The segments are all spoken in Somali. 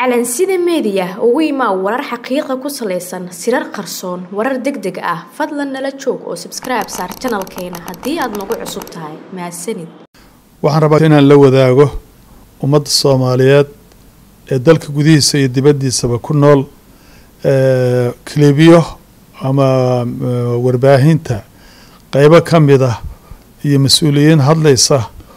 calansida meediya ugu imaa warar xaqiiqa ku salaysan sirar qarsoon warar deg deg ah fadlan nala joog oo sabskribe saar janalkeena haddii aad nagu cusub tahay mahadsanid waxaan rabaa inaan la wadaago ummadda soomaaliyeed ee dalka gudihiisa iyo dibaddiisaba ku nool kilibiyo ama warbaahinta qeybo ka mid ah iyo mas-uuliyiin hadlaysa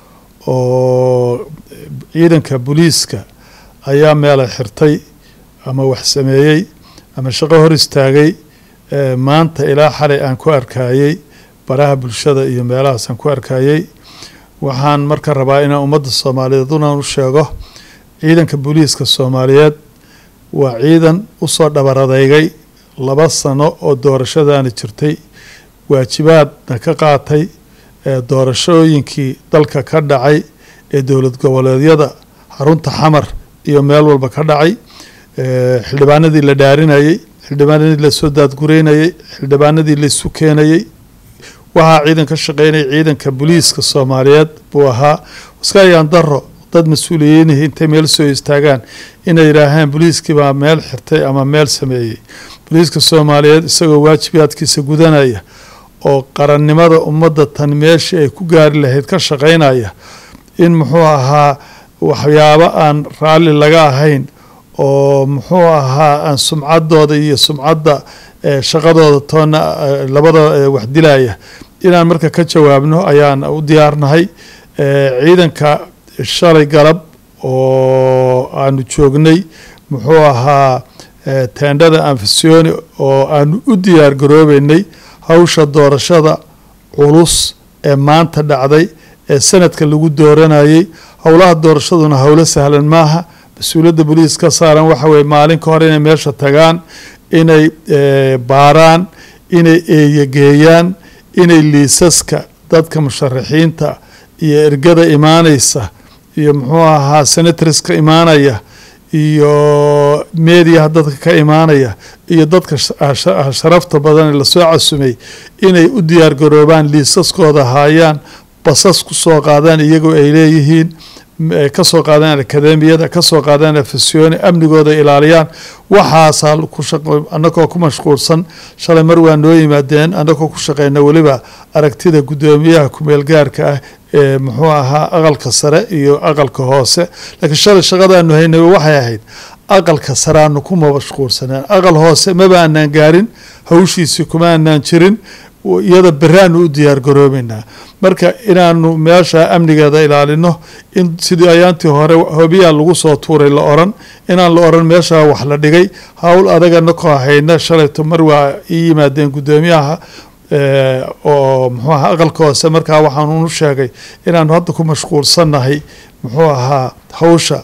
oo ciidanka booliiska ayaa meela xirtay ama wax sameeyey ama shaqo hor istaagay maanta ilaa xalay aan ku arkayey baraha bulshada iyo meelahaasaan ku arkayey waxaan marka rabaa inaan ummadda soomaaliyeed unaan u sheego ciidanka booliiska soomaaliyeed waa ciidan usoo dhabaradeygay laba sano oo doorashadaani jirtay waajibaadna ka qaatay doorashooyinkii dalka ka dhacay ee dowlad goboleedyada xarunta xamar iyo meel walba ka dhacay xildhibaanadii la dhaarinayey xildhibaanadii lasoo daadgureynayey xildhibaanadii laisu keenayey waxaa ciidan ka shaqeynaya ciidanka booliiska soomaaliyeed buu ahaa iskayaan daro dad mas-uuliyiinihii intay meel soo istaagaan inay yidhaahaan booliiskii baa meel xirtay ama meel sameeyey booliiska soomaaliyeed isagoo waajibaadkiisa gudanaya oo qarannimada ummadda tan meeshii ay ku gaari lahayd ka shaqeynaya in muxuu ahaa waxyaabo aan raalli laga ahayn oo muxuu ahaa aan sumcaddooda iyo sumcadda shaqadooda toona labada wax dilaya inaan marka ka jawaabno ayaan u diyaarnahay ciidanka shalay galab oo aanu joognay muxuu ahaa teendhada anfasioni oo aanu u diyaar garoobeynay hawsha doorashada culus ee maanta dhacday ee sanadka lagu dooranayey howlaha doorashaduna howlo sahlan maaha mas-uuliyadda boliis ka saaran waxa weye maalin ka hor inay meesha tagaan inay baaraan inay eeyageeyaan inay liisaska dadka musharaxiinta iyo ergada imaaneysa iyo muxuu ahaa senatoriska imaanaya iyo mediaha dadka ka imaanaya iyo dadka sharafta badan ee lasoo casumay inay u diyaar garoobaan liisaskooda haayaan basas kusoo qaadaan iyagoo ay leeyihiin kasoo qaadaan akademiyada kasoo qaadaan afasiyooni amnigooda ilaaliyaan waxaasaa anagoo ku mashquulsan shalay mar waa noo yimaadeen anagoo ku shaqeyna weliba aragtida guddoomiyaha kumeelgaarka ah ee muxuu ahaa aqalka sare iyo aqalka hoose laakiin shalay shaqadaanu haynay waxay ahayd aqalka sare aanu kuma mashquulsaneen aqal hoose maba aanaan gaarin hawshiisii kuma aanaan jirin iyada beraanu u diyaar garoobeynaa marka inaanu meesha amnigeeda ilaalino in sidii ayaantii hore hobiyaa lagu soo tuuray la oran inaan la oran meeshaa wax la dhigay howl adagana koo hayna shalayto mar waa ii yimaadeen guddoomiyaha oo muxuu ahaa aqalka hoose markaa waxaanu sheegay inaanu hadda ku mashquulsannahay muxuu ahaa hawsha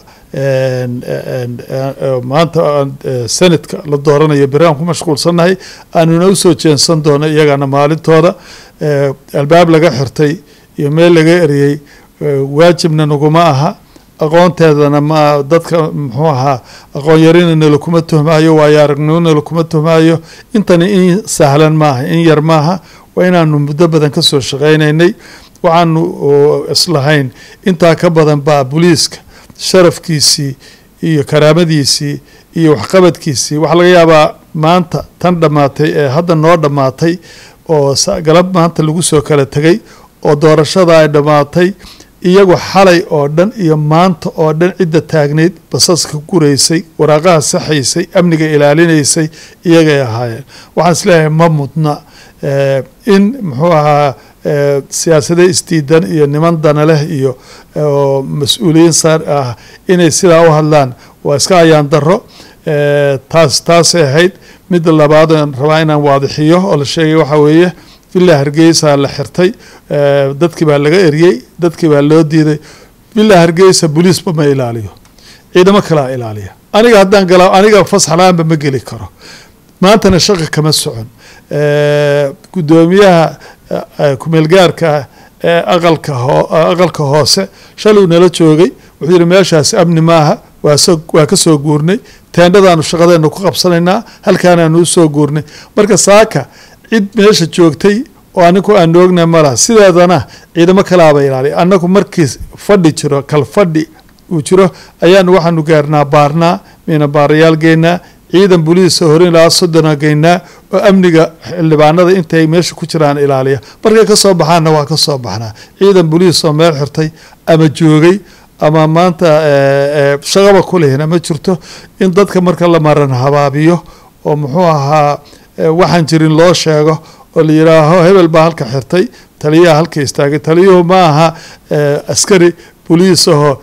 maanta senadka la dooranayo beraan ku mashquulsannahay aanuna usoo jeensan doono iyagana maalintooda albaab laga xirtay iyo meel laga eriyey waajibna naguma aha aqoonteedana ma dadka muxuu ahaa aqoon yarina nalakuma tuhmaayo waayo aragnimo nalakuma tuhmaayo intani in sahlan maaha in yar maaha waa inaanu muddo badan kasoo shaqeynaynay waxaanu islahayn intaa ka badan baa booliiska sharafkiisii iyo karaamadiisii iyo waxqabadkiisii waxaa laga yaabaa maanta tan dhammaatay ee hadda noo dhammaatay oo galab maanta lagu soo kala tegay oo doorashada ay dhammaatay iyagu xalay oo dhan iyo maanta oo dhan cidda taagnayd basaska guraysay waraaqaha saxaysay amniga ilaalinaysay iyagay ahaayeen waxaan isleeyahay ma mudna in muxuu ahaa siyaasada isdiidan iyo niman dana leh iyo mas-uuliyiin saar ah inay sidaa u hadlaan waa iska ayaan daro taas taasay ahayd midda labaad aan rabaa inaan waadixiyo oo la sheegay waxaa weeye villa hargeysa la xirtay dadkii baa laga eriyey dadkii baa loo diiday villa hargeysa booliisba ma ilaaliyo ciidamo kalaa ilaaliya aniga haddaan galaa aniga fasaxla-aanba ma geli karo maantana shaqa kama socon guddoomiyaha kumeelgaarka ee aqalka aqalka hoose shaluu nala joogay wuxuu yihi meeshaasi amni maaha waa ka soo guurnay teendhadaanu shaqadeena ku qabsanaynaa halkaanaanu usoo guurnay marka saaka cid meesha joogtay oo anigu aan oogna malaha sideedana ciidamo kalaaba ilaaliya annagu markii fadhi jiro kal fadhi uu jiro ayaanu waxaanu gaarnaa baarnaa miina baarayaal geynaa ciidan buliisa hore ilaa soddona geynaa oo amniga xildhibaanada intay meesha ku jiraan ilaaliya markay ka soo baxaanna waa ka soo baxnaa ciidan buliis oo meel xirtay ama joogay ama maanta shaqaba ku lehina ma jirto in dadka marka la maran habaabiyo oo muxuu ahaa waxaan jirin loo sheego oo la yidhaaho hebel baa halka xirtay taliyaha halka istaagay taliyuhu ma aha askari boliis ahoo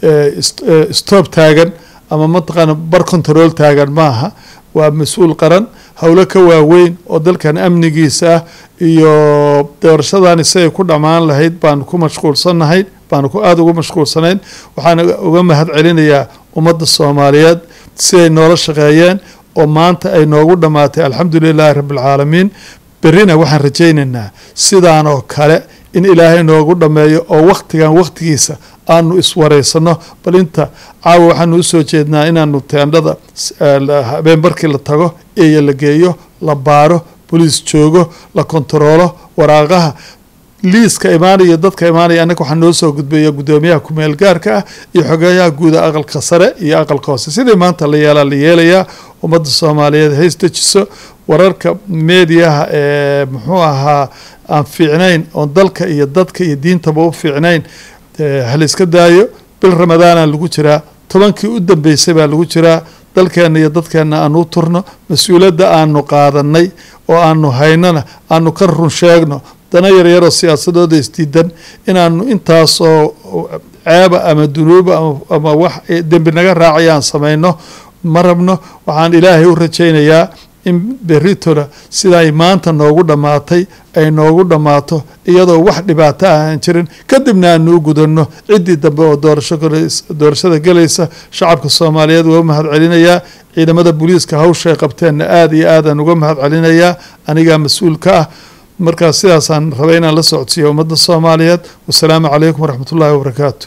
stoob taagan ama mataqaana bar control taagan maaha waa mas-uul qaran howlo ka waaweyn oo dalkan amnigiisa ah iyo doorashadan siday ku dhammaan lahayd baanu ku mashquulsannahay baanu ku aada ugu mashquulsanayn waxaan uga mahad celinayaa ummadda soomaaliyeed siday noola shaqeeyeen oo maanta ay noogu dhammaatay alxamdu lilaahi rabbialcaalamiin berrina waxaan rajaynaynaa sidaan oo kale in ilaahay noogu dhammeeyo oo wakhtigan wakhtigiisa aanu iswareysano bal inta caawa waxaanu usoo jeednaa inaanu teendhada habeen barkii la tago eeyo la geeyo la baaro boliis joogo la kontaroolo waraaqaha liiska imaanaya dadka imaanaya annaga waxaa noo soo gudbaya guddoomiyaha kumeel gaarka ah iyo xogeeyaha guuda aqalka sare iyo aqalka hoose sidii maanta la yeelaa la yeelayaa ummadda soomaaliyeed hays dejiso wararka meediyaha ee muxuu ahaa aan fiicnayn oon dalka iyo dadka iyo diintaba u fiicnayn haliska daayo bil ramadaana lagu jiraa tobankii u dambeysay baa lagu jiraa dalkeenna iyo dadkeenna aanu u turno mas-uuliyadda aanu qaadanay oo aanu haynana aanu ka run sheegno dana yaryaroo siyaasadooda isdiidan inaanu intaasoo ceeba ama dunuuba ama wax dembi naga raacaya aan samayno ma rabno waxaan ilaahay u rajaynayaa in berritona siday maanta noogu dhammaatay ay noogu dhammaato iyadoo wax dhibaato ah aan jirin kadibna aanu u gudanno ciddii dambe oo doorashada gelaysa shacabka soomaaliyeed waa u mahad celinayaa ciidamada booliiska hawshay qabteenna aada iyo aadaan uga mahad celinayaa anigaa mas-uul ka ah markaas sidaasaan rabay inaan la socodsiiyo ummadda soomaaliyeed wasalaamu calaykum waraxmat ullaahi wabarakaatu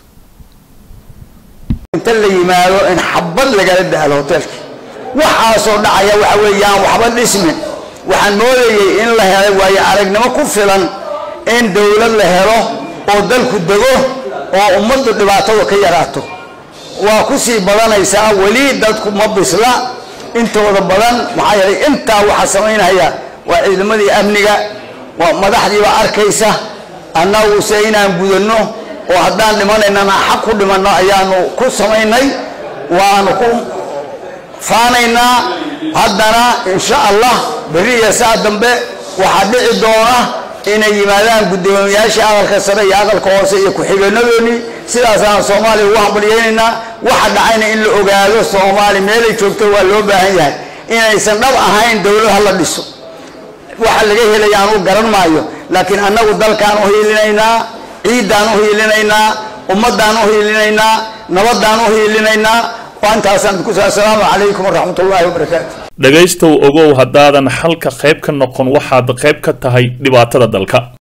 inta la yimaado in xabad lagala dahlo hoteelka waxaasoo dhacaya waxa weeyaan waxba dhismin waxaan moodayay in la helay waayo aragnimo ku filan in dowlad la helo oo dalku dego oo ummaddu dhibaatada ka yaraato waa ku sii badanaysaa weli dadku ma bisla intooda badan maxaa yeelay intaa waxaa samaynaya waa ciidamadii amniga waa madaxdiiba arkaysa annaguse inaan gudanno oo haddaan dhimanaynana xaq ku dhimanno ayaanu ku samaynay waanu ku faanaynaa haddana insha allah berri iyo saa dambe waxaa dhici doona inay yimaadaan guddoomiyaashii aqalka sare iyo aqalka hoose iyo ku-xigeenadoodii sidaasaan soomaaliya ugu hambalyeynaynaa waxa dhacayna in la ogaado soomaali meelay joogto waa loo baahan yahay inaysan dhab ahayn dowlad ha la dhiso waxa laga helaya aanu garan maayo laakiin annagu dalkaan u hiilinaynaa ciiddaan u hiilinaynaa ummaddaan u hiilinaynaa nabaddaan u hiilinaynaa intaasaan ku assalaamu calaykum waraxmat ullaahi wabarakaatu dhegaystow ogow haddaadan xalka qayb ka noqon waxaad qayb ka tahay dhibaatada dalka